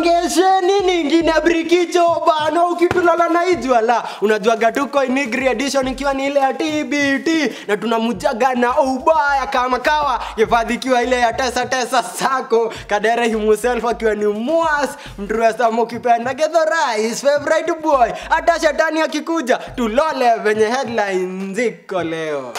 songesheni ningine brikicho bana ukitulala na ijwala unajuaga tuko inigri edition ikiwa ni ile ya tbt na tunamujaga na ubaya kama kawa hifadhi ikiwa ile ya tesa tesa sako kadere himself akiwa ni mwas mtruesam ukipenda gedhorais favorite boy hata shetani akikuja tulole venye headline ziko leo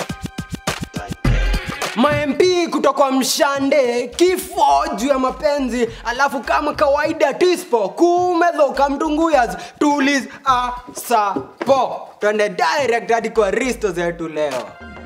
mamp kutoka mshande kifo juu ya mapenzi alafu kama kawaida tispo kumedhoka mtunguyas tulis asapo twende direct hadi kwa risto zetu leo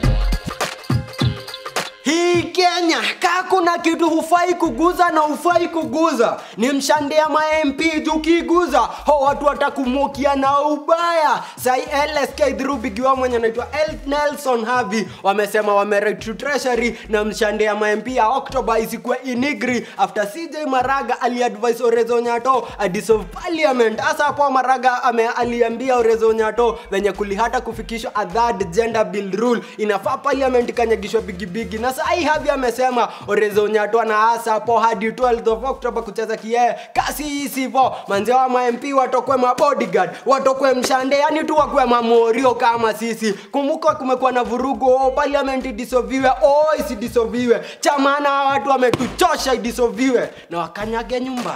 hii kenya kaa kuna kitu hufai kuguza na hufai kuguza ni mshande ya mamp tukiguza ho watu watakumukia na ubaya sai lsk dhurubigiwa mwenye anaitwa El nelson havi wamesema wamerate to treasury na mshande ya mamp ya oktoba isikuwe inigri after cj maraga aliadvise orezo nyato adissolve parliament hasa hapo maraga ame aliambia orezo nyato venye kulihata kufikishwa a third gender bill rule inafaa parliament ikanyagishwa bigibigi na sai havi amesema orezo nyato na hasa hapo hadi 12 of october kucheza kiee kasi isivo manzee wa mamp watokwe mabodyguard watokwe mshande yani tu wakwe mamorio kama sisi kumbuka kumekuwa na vurugu oh, parliament idisoviwe oh, isidisoviwe chamana watu wametuchosha idisoviwe na wakanyage nyumbani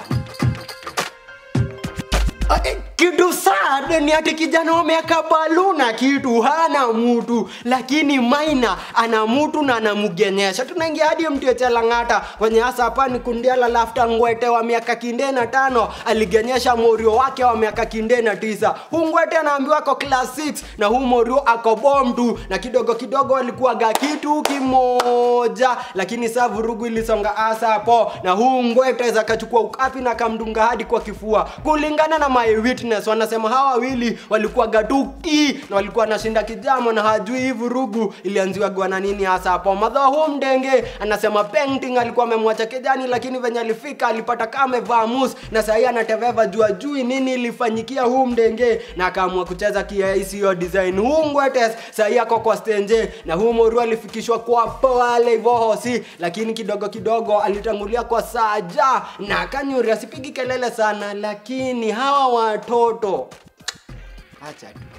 Eh, kitu sad ni ati kijana wameweka baluna kitu hana mutu lakini maina ana mutu na anamugenyesha tunaingia hadi mtiechelang'ata kwenye hasa hapa ni kundiala lafta ngwete wa miaka kinde na tano aligenyesha morio wake wa miaka kinde na tisa huu ngwete anaambiwa ako class 6 na huu morio ako bom tu na kidogo kidogo walikuwaga kitu kimoja lakini saa vurugu ilisonga hasa hapo na huu ngwete zakachukua ukapi na kamdunga hadi kwa kifua kulingana na my witness wanasema hawa wawili walikuwa gatuki na walikuwa nashinda kijamo na hajui hii vurugu ilianziwagwa na nini hasa hapo madha huu mdenge anasema painting alikuwa amemwacha kijani lakini venye alifika alipata kama amevaa mus na sahii anateveva juu ajui nini ilifanyikia huu mdenge na akaamua kucheza kiaisiyo design huu ngwetes sahii ako kwa stenje na huu moru alifikishwa kwa pale hivyo hosi lakini kidogo kidogo alitangulia kwa saja na kanyuri asipigi kelele sana lakini hawa watoto acha tu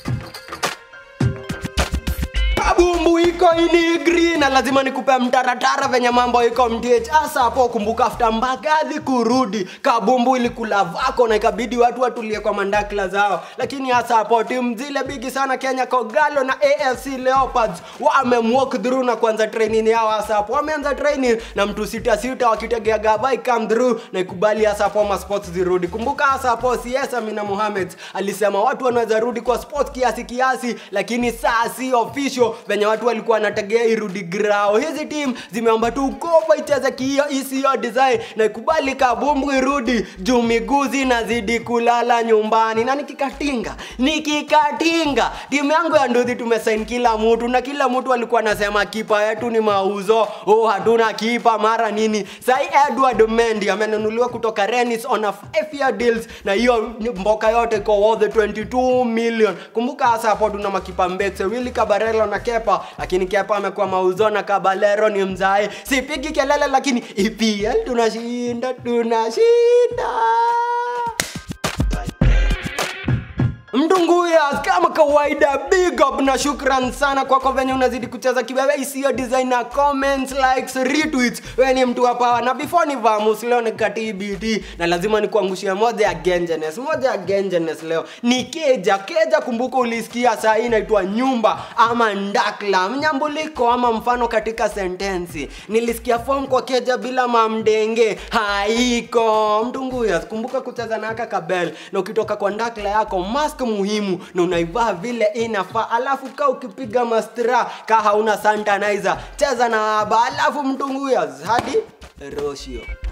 kabumbu iko inigri na lazima nikupe mtaratara venye mambo iko mdh hasa hapo kumbuka afta mbagathi kurudi kabumbu ilikula vako na ikabidi watu watulie kwa mandakla zao lakini hasa hapo timu zile bigi sana kenya kogalo na afc leopards wamemwalk through na kuanza training yao hasa hapo wameanza training na mtu sita sita wakitegea gabai come through na ikubali hasa hapo ma sports zirudi kumbuka hasa hapo cs amina mohamed alisema watu wanaweza rudi kwa sports kiasi kiasi lakini saa si official venye watu walikuwa wanategea irudi grao hizi tim zimeomba tu kopa icheze kihiyo isiyo design na ikubali kabumbu irudi juu miguu zinazidi kulala nyumbani na nikikatinga nikikatinga timu yangu ya nduthi tumesain kila mtu na kila mtu alikuwa anasema kipa yetu ni mauzo oh hatuna kipa mara nini sai edward mendi amenunuliwa kutoka renis on a five year deals na hiyo mboka yote iko worth 22 million kumbuka hasa hapo tuna makipa mbekse wili kabarelo na kepa lakini kepa amekuwa mauzo na kabalero ni mzae sipigi kelele lakini epl tunashinda tunashinda mtunguyas kama kawaida big up na shukran sana kwako venye unazidi kucheza kiwewe isiyo design na comments likes retweets we ni mtu hapa na before ni vamus leo ni katbt na lazima nikuangushia moja ya gengenes moja ya gengenes leo ni keja keja kumbuka ulisikia saa hii inaitwa nyumba ama ndakla mnyambuliko ama mfano katika sentensi nilisikia form kwa keja bila mamdenge haiko mtunguyas kumbuka kucheza na aka kabel na ukitoka kwa ndakla yako mask muhimu na unaivaa vile inafaa alafu ka ukipiga mastra ka hauna santanizer cheza na aba alafu mtunguyas hadi roshio